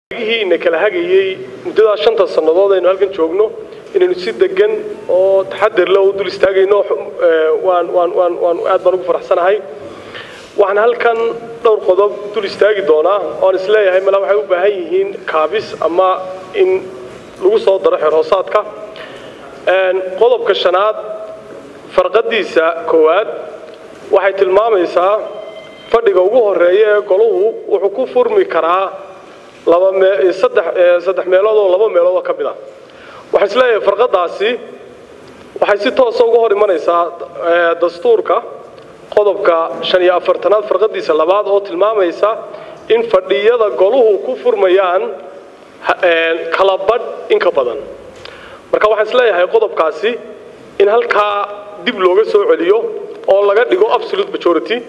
gihiina kala hagayey muddadaa shanta sannadood aynu halkan joogno inaynu si degan oo taxadir leh u dul istaagayno waan waan waan waan aad baan ugu faraxsanahay waxaan halkan dhowr qodob dul istaagi doonaa oon isleeyahay mala waxay u baahan yihiin kaabis ama in lagu soo daro xerhoosaadka qodobka shanaad farqadiisa koowaad waxay tilmaamaysaa fadhiga ugu horeeya ee goluhu wuxuu ku furmi karaa laba mee saddex saddex meelood oo laba meelood oo ka mid ah waxaan isleeyahay farqadaasi waxay si toosa uga hor imanaysaa dastuurka qodobka shan iyo afartanaad farqadiisa labaad oo tilmaamaysa in fadhiyada goluhu ku furmayaan kala badh in ka badan marka waxaan isleeyahay qodobkaasi in halkaa dib looga soo celiyo oo laga dhigo absolute majority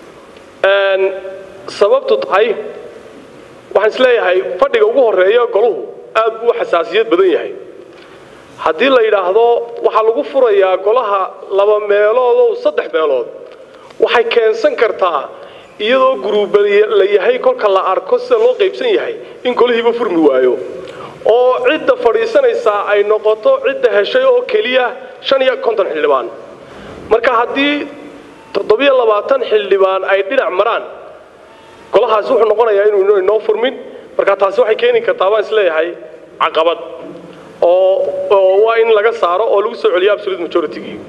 sababtu tahay waxaan isleeyahay fadhiga ugu horeeya goluhu aad buu xasaasiyad badan yahay haddii la yidhaahdo waxaa lagu furayaa golaha laba meelood oo saddex meelood waxay keensan kartaa iyadoo guruuba la yahay kolka la arko sida loo qaybsan yahay in golihiiba furmi waayo oo cidda fadhiisanaysaa ay noqoto cidda heshay oo keliya shan iyo konton xildhibaan marka haddii toddobiyo labaatan xildhibaan ay dhinac maraan golahaasi wuxuu noqonayaa inuu inoo furmin marka taasi waxay keeni kartaa baan isleeyahay caqabad oo oo waa in laga saaro oo lagu soo celiyo absolute majority-gii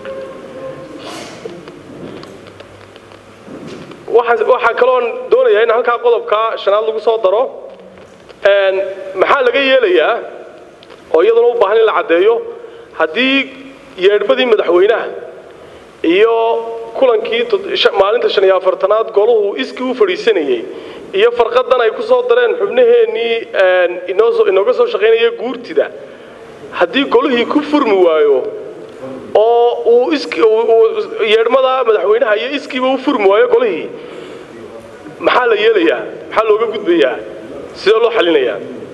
waxaa kaloon doonayaa in halkaa qodobka shanaad lagu soo daro maxaa laga yeelayaa oo iyaduna u baahan in la caddeeyo haddii yeedhbadii madaxweynaha iyo kulankii maalinta shan iyo afartanaad goluhu iskii u fadhiisanayey iyo farqadan ay ku soo dareen xubnaheennii inooga soo shaqaynaya guurtida haddii golihii ku furmi waayo oo uu yeedhmada madaxweynaha iyo iskiiba u furmi waayo golihii maxaa la yeelayaa maxaa looga gudbayaa sidee loo xalinayaa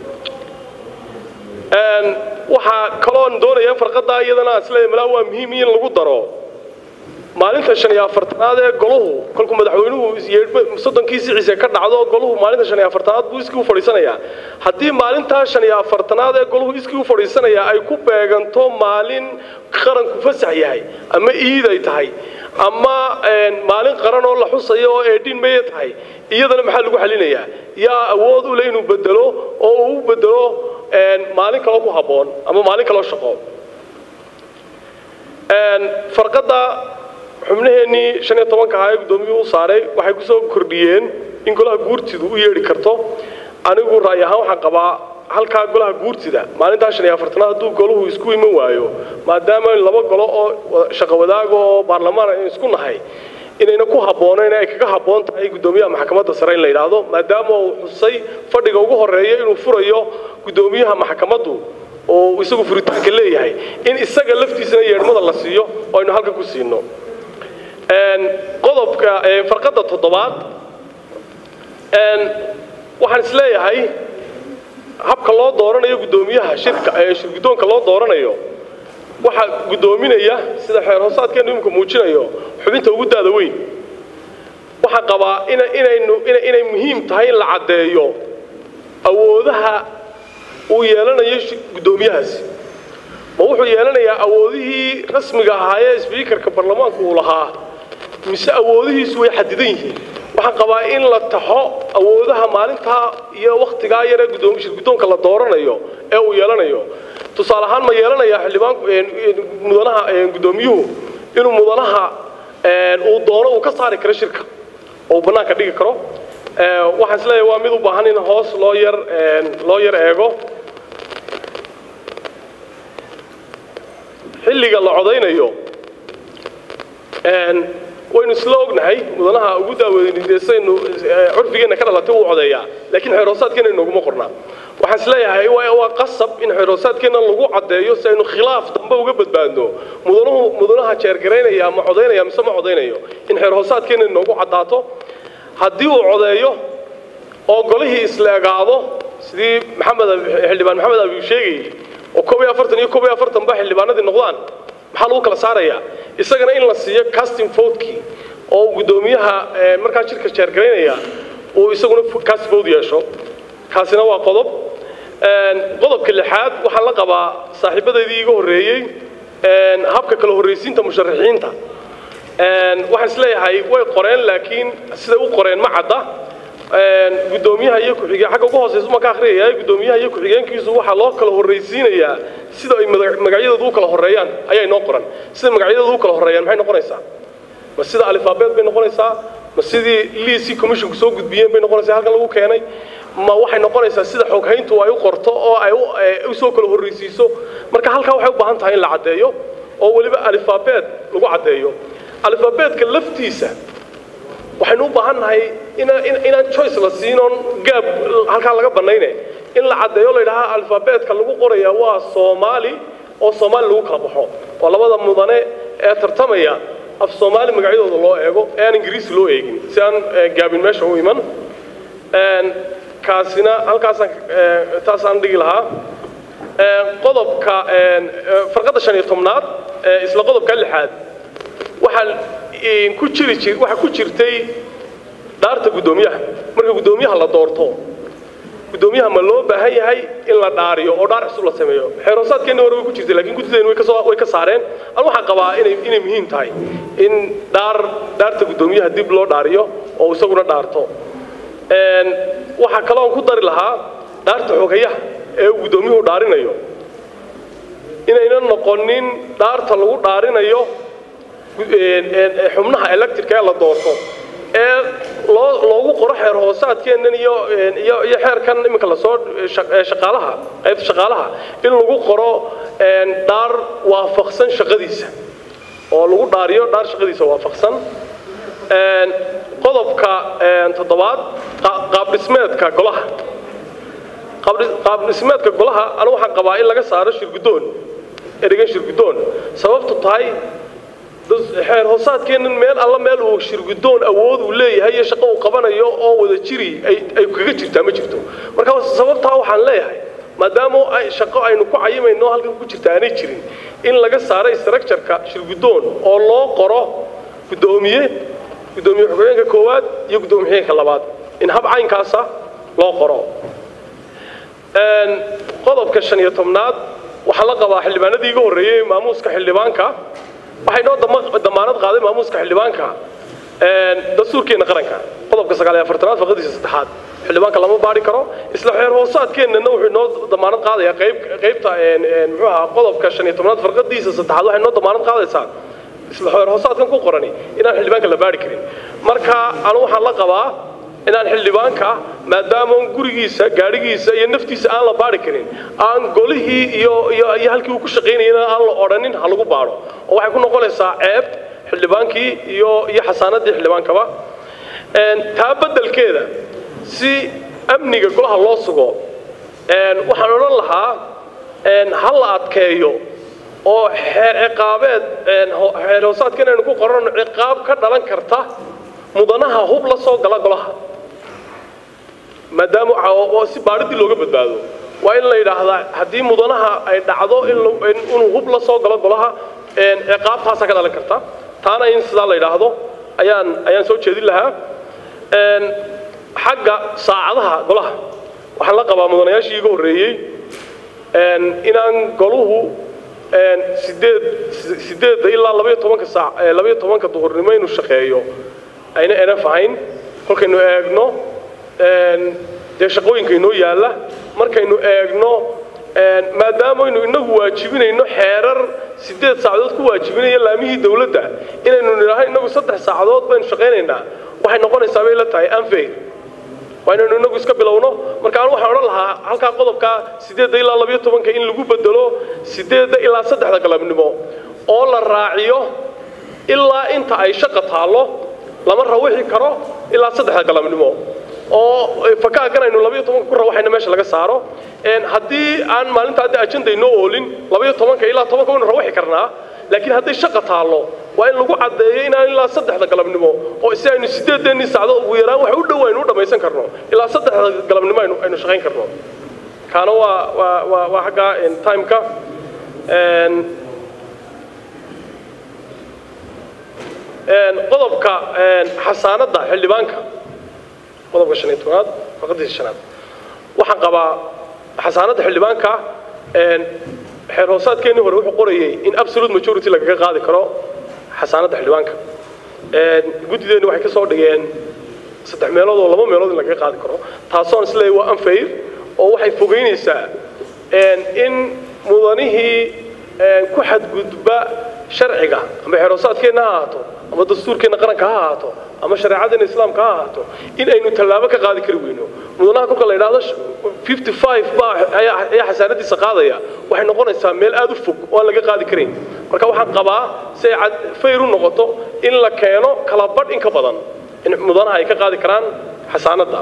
waxaa kaloon doonaya farqadaa iyadana isleeyahay malaa waa muhiim in lagu daro maalinta shan iyo afartanaad ee goluhu kolkuu madaxweynuhu soddonkii siciise ka dhacdo goluhu maalinta shan iyo afartanaad buu iskii u fadhiisanayaa haddii maalintaa shan iyo afartanaad ee goluhu iskii u fadhiisanaya ay ku beeganto maalin qaranku fasax yahay ama iid ay tahay ama maalin qaran oo la xusayo oo eedhin maya tahay iyadana maxaa lagu xalinayaa yaa awood u leh inuu bedelo oo uu u bedelo maalin kaloo ku habboon ama maalin kaloo shaqo farqada xubnaheennii shan iyo tobanka ahaa ee guddoomiyuhu u saaray waxay ku soo kordhiyeen in golaha guurtidu u yeedhi karto anigu ra'yi ahaan waxaan qabaa halkaa golaha guurtida maalintaa shan iyo afartanaad hadduu goluhu isku iman waayo maadaama laba golo oo shaqo wadaaga oo baarlamaan aynu isku nahay inayna ku habboonayn ay kaga habboon tahay guddoomiyaha maxkamadda sare in la yidhaahdo maadaama uu xusay fadhiga ugu horreeya inuu furayo guddoomiyaha maxkamaddu oo isagu furitaanka leeyahay in isaga laftiisana yeedhmada la siiyo oo aynu halka ku siino qodobka farqadda toddobaad waxaan isleeyahay habka loo dooranayo guddoomiyaha shirka shirguddoonka loo dooranayo waxaa guddoominaya sida xeer hoosaadkeenu imika muujinayo xubinta ugu daada weyn waxaa qabaa inaynu inay muhiim tahay in la caddeeyo awoodaha uu yeelanayo guddoomiyahaasi ma wuxuu yeelanayaa awoodihii rasmiga ahaayee sbiikarka baarlamaanku uu lahaa mise awoodihiisu way xadidan yihiin waxaan qabaa in la taxo awoodaha maalintaa iyo wakhtigaa yaree shirguddoonka la dooranayo ee uu yeelanayo tusaale ahaan ma yeelanayaa xildhibaan mudanaha guddoomiyuhu inuu mudanaha uu doono uu ka saari karo shirka oo uu bannaanka dhigi karo waxaan isleeyahay waa mid u baahan in hoos loo yar loo yar eego xilliga la codaynayo waynu isla ognahay mudanaha ugu daaweyndeesaynu curfigeenna ka dhalatay wuu codeeyaa laakiin xeerhoosaadkeena inooguma qornaa waxaan isleeyahay waa qasab in xeerhoosaadkeena lagu caddeeyo si aynu khilaaf dambe uga badbaadno mudanuhu mudanaha jeergaraynaya ma codaynaya mise ma codaynayo in xeerhoosaadkeena inoogu caddaato haddii uu codeeyo oo golihii isla egaado sidii maxamed xildhibaan maxamed abiu sheegayey oo koob iyo afartan iyo koob iyo afartanba xildhibaanadii noqdaan maxaa lagu kala saarayaa isagana in la siiyo casting votekii oo guddoomiyaha markaa jirka jeergaraynaya uu isaguna casting vote yeesho kaasina waa qodob qodobka lixaad waxaan la qabaa saaxiibadaydii iga horreeyey habka kala horraysiinta musharaxiinta waxaan isleeyahay way qoreen laakiin siday u qoreen ma cadda gudoomiyaha iyo ku-xigeen xagga ugu hooseysa ma ka akhriyaya gudoomiyaha iyo ku-xigeenkiisu waxaa loo kala horraysiinayaa sida ay magacyadooda u kala horreeyaan ayaa inoo qoran sida magacyadooda u kala horreeyaan maxay noqonaysaa ma sida alifaabeed bay noqonaysaa ma sidii liisii commissionku soo gudbiyeen bay noqonaysaa halkan lagu keenay ma waxay noqonaysaa sida xoghayntu ay u qorto oo ay u soo kala horraysiiso marka halkaa waxay u baahan tahay in la caddeeyo oo weliba alifaabeed lagu caddeeyo alifaabeedka laftiisa waxaynu u baahan nahay inaan choice la siinoon gaab halkaa laga bannayne in la caddeeyo la yidhaha alifaabeedka lagu qoraya waa soomaali oo soomaali lagu kala baxo oo labada mudane ee tartamaya af soomaali magacyadooda loo eego ee aan ingiriisi loo eegin si aan gaabin meesha u iman kaasina halkaasaan taasaan dhigi lahaa qodobka farqadda shan iyo tobnaad isla qodobka lixaad waxaa ku jiri jir waxaa ku jirtay dhaarta guddoomiyaha marka guddoomiyaha la doorto guddoomiyaha ma loo baahan yahay in la dhaariyo oo dhaar cusub la sameeyo xeeroosaadkeenna hore way ku jirtay laakiin guddideen way kasoo way ka saareen an waxaan qabaa inay inay muhiim tahay in dhaar dhaarta guddoomiyaha dib loo dhaariyo oo isaguna dhaarto waxaa kaloon ku dari lahaa dhaarta xogayaha ee uu guddoomiyuhu dhaarinayo inayna noqonin dhaarta lagu dhaarinayo xubnaha electrica ee la doorto ee loo loogu qoro xeer hoosaadkeennan iyo iyo iyo xeerkan iminka lasoo shaqaalaha qaybta shaqaalaha in lagu qoro dhaar waafaqsan shaqadiisa oo lagu dhaariyo dhaar shaqadiisa waafaqsan qodobka toddobaad qaab dhismeedka golaha qaab dhismeedka golaha anu waxaan qabaa in laga saaro shirguddoon ereygan shirguddoon sababtu tahay xeer hoosaadkeennan meel alla meel uu shirguddoon awood uu leeyahay iyo shaqo uu qabanayo oo wada jiri ay kaga jirtaa ma jirto marka sababtaa waxaan leeyahay maadaama ay shaqo aynu ku cayimayno halkan ku jirta aanay jirin in laga saaro structureka shirguddoon oo loo qoro guddoomiye guddoomiye xogeenka koowaad iyo guddoomiye xigeenka labaad in hab caynkaasa loo qoro qodobka shan iyo tobnaad waxaa la qabaa xildhibaanadii iga horreeyey maamuuska xildhibaanka waxay noo damaanad qaaday maamuuska xildhibaanka dastuurkeenna qaranka qodobka sagaal iyo afartanaad faqadiisa saddexaad xildhibaanka lama baari karo isla xeer hoosaadkeennana wuxuu noo damaanad qaadayaa qayb qaybta muxuu ahaa qodobka shan iyo tobnaad farqadiisa saddexaad waxay noo damaanad qaadaysaa isla xeer hoosaadkan ku qorani inaan xildhibaanka la baari karin marka anu waxaan la qabaa inaan xildhibaanka maadaama gurigiisa gaadhigiisa iyo naftiisa aan la baari karin aan golihii iyo iyo iyo halkii uu ku shaqaynayana aan la odhanin ha lagu baadho oo waxay ku noqonaysaa ceeb xildhibaankii iyo iyo xasaanadii xildhibaankaba taa beddelkeeda si amniga golaha loo sugo waxaan odhan lahaa ha la adkeeyo oo xeer ciqaabeed xeer hoosaadkan aynu ku qorano ciqaab ka dhalan karta mudanaha hub la soo gala golaha maadaama si baadhidii looga badbaado waa in la yidhaahdaa haddii mudanaha ay dhacdo inuu hub la soo galo golaha ciqaabtaasaa ka dhalan karta taana in sidaa la yidhaahdo ayaan ayaan soo jeedin lahaa xagga saacadaha golaha waxaan la qabaa mudanayaashii iga horreeyey inaan goluhu sideed sideedda ilaa labaiyo tobanka saac labaiyo tobanka duhurnimo inuu shaqeeyo ayna enaf ahayn kolkaynu eegno dee shaqooyinka inoo yaalla markaynu eegno maadaamaynu inagu waajibinayno xeerar sideed saacadood ku waajibinaya laamihii dawladda inaynu nidhaaho inagu saddex saacadood baynu shaqaynaynaa waxay noqonaysaa bay la tahay anfair waa inaynu inagu iska bilowno marka anu waxaan odhan lahaa halkaa qodobka sideedda ilaa labayo tobanka in lagu bedelo sideedda ilaa saddexda galabnimo oo la raaciyo ilaa inta ay shaqa taallo lama rawixi karo ilaa saddexda galabnimo oo fakaagan aynu labayo tobanka ku rawaxayna meesha laga saaro haddii aan maalinta hadda ajenda inoo oolin labayo tobanka ilaa tobanka waynu rawaxi karnaa laakiin hadday shaqa taallo waa in lagu caddeeyo inaan ilaa saddexda galabnimo oo si aynu sideedeennii sacdood ugu yaraan wax u dhow aynu u dhammaysan karno ilaa saddexda galabnimo aynu aynu shaqayn karno kaana waa waa waa waa xagga timeka qodobka xasaanadda xildhibaanka qodobka shan iyo tobnaad faqadiisa shanaad waxaan qabaa xasaanadda xildhibaanka xeer hoosaadkeennii hore wuxuu qorayay in absolute majority lagaga qaadi karo xasaanadda xildhibaanka guddideenni waxay ka soo dhigeen saddex meelood oo laba meelood in lagaga qaadi karo taasoon isleeyahay waa unfair oo waxay fogeynaysaa in mudanihii ku xadgudba sharciga ama xeer hoosaadkeenna ha ahaato ama dastuurkeenna qaranka ha ahaato ama shareecadeenna islaamka ha ahaato in aynu tallaabo ka qaadi kari weyno mudanaha kolka la yidhaahdo fifty five baa ayaa xasaanadiisa qaadaya waxay noqonaysaa meel aad u fog oo aan laga qaadi karayn marka waxaan qabaa si ay fayr u noqoto in la keeno kala badh in ka badan in mudanaha ay ka qaadi karaan xasaanadda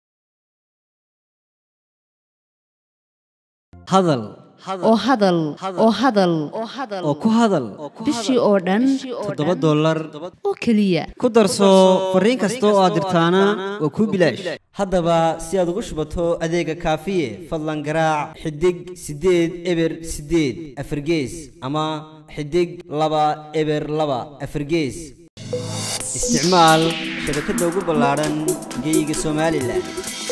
hadal oo hadal oo hadal oo ku hadal bishii oo dhan toddoba dollar oo keliya ku darso fariin kasta oo aad dirtaana waa kuu bilaash haddaba si aad ugu shubato adeega kaafiye fadlan garaac xidig siddeed eber siddeed afargees ama xidig laba eber laba afargees isticmaal shabakadda ugu ballaadhan geyga somalilan